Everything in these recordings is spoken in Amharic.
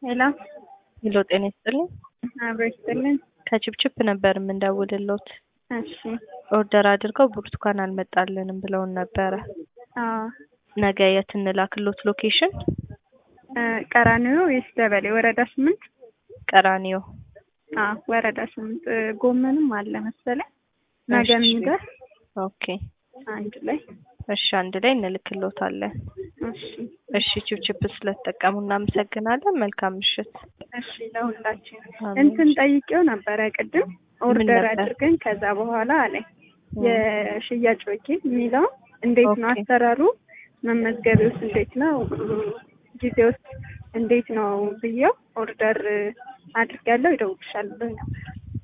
ሄሎ ሄሎ ጤና ይስጥልኝ። አብሮ ይስጥልን። ከችፕችፕ ነበር የምንደውልሎት። እሺ ኦርደር አድርገው ብርቱካን አልመጣልንም ብለውን ነበረ። አዎ ነገ የት እንላክሎት ሎኬሽን? እ ቀራኒዮ ወይስ ደበሌ? ወረዳ ስምንት ቀራኒዮ። አዎ ወረዳ ስምንት እ ጎመንም አለ መሰለኝ ነገ እሺ። የሚደርስ ኦኬ አንድ ላይ እሺ፣ አንድ ላይ እንልክሎታለን። እሺ እሺ፣ ችፕችፕ ስለተጠቀሙ እናመሰግናለን። መልካም ምሽት። እሺ ለሁላችን አሜን። እንትን ጠይቄው ነበረ ቅድም ኦርደር ነበር? አድርገን ከዛ በኋላ አለኝ የሽያጭ ወኪል የሚለው እንዴት ነው ኦኬ። አሰራሩ መመዝገቢያውስ እንዴት ነው ጊዜ ውስጥ እንዴት ነው ብዬው ኦርደር አድርጋለሁ ይደውልሻል ብሎኝ ነበር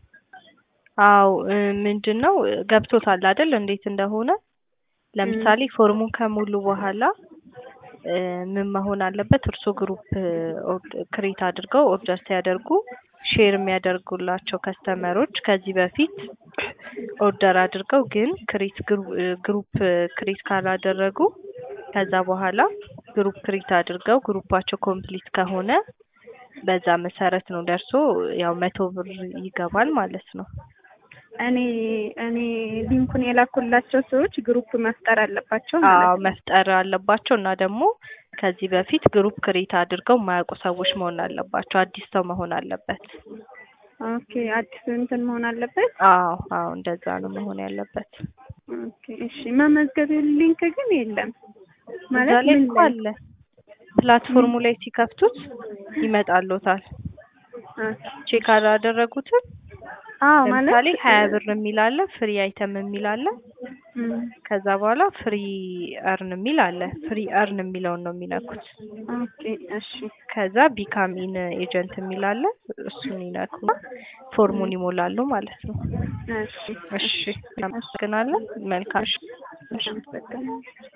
አው ምንድን ነው ገብቶታል አይደል? እንዴት እንደሆነ ለምሳሌ ፎርሙን ከሙሉ በኋላ እ ምን መሆን አለበት? እርሶ ግሩፕ ክሬት አድርገው ኦርደር ሲያደርጉ ሼር የሚያደርጉላቸው ከስተመሮች ከዚህ በፊት ኦርደር አድርገው ግን ክሬት ግሩፕ ክሬት ካላደረጉ ከዛ በኋላ ግሩፕ ክሬት አድርገው ግሩፓቸው ኮምፕሊት ከሆነ በዛ መሰረት ነው ደርሶ ያው መቶ ብር ይገባል ማለት ነው። እኔ እኔ ሊንኩን የላኩላቸው ሰዎች ግሩፕ መፍጠር አለባቸው ማለት አዎ ነው። መፍጠር አለባቸው እና ደግሞ ከዚህ በፊት ግሩፕ ክሬት አድርገው የማያውቁ ሰዎች መሆን አለባቸው። አዲስ ሰው መሆን አለበት። ኦኬ አዲስ እንትን መሆን አለበት። አዎ አዎ እንደዛ ነው መሆን ያለበት። ኦኬ እሺ። መመዝገቢያ ሊንክ ግን የለም እዛ ማለት ላይ ምን እኮ ላይ? አለ ፕላትፎርሙ ላይ ሲከፍቱት ይመጣሎታል። ኦኬ። ቼክ አላደረጉትም? አዎ ለምሳሌ ማለት ሀያ ብር የሚል አለ፣ ፍሪ አይተም የሚል አለ። እም፣ ከዛ በኋላ ፍሪ እርን የሚል አለ። ፍሪ እርን የሚለውን ነው የሚነኩት። ኦኬ እሺ ከዛ ቢካም ኢን ኤጀንት የሚል አለ። እሱን ይነኩ ፎርሙን ይሞላሉ ማለት ነው። እሺ እሺ፣ እናመሰግናለን። መልካም እሺ። አመሰግናለሁ።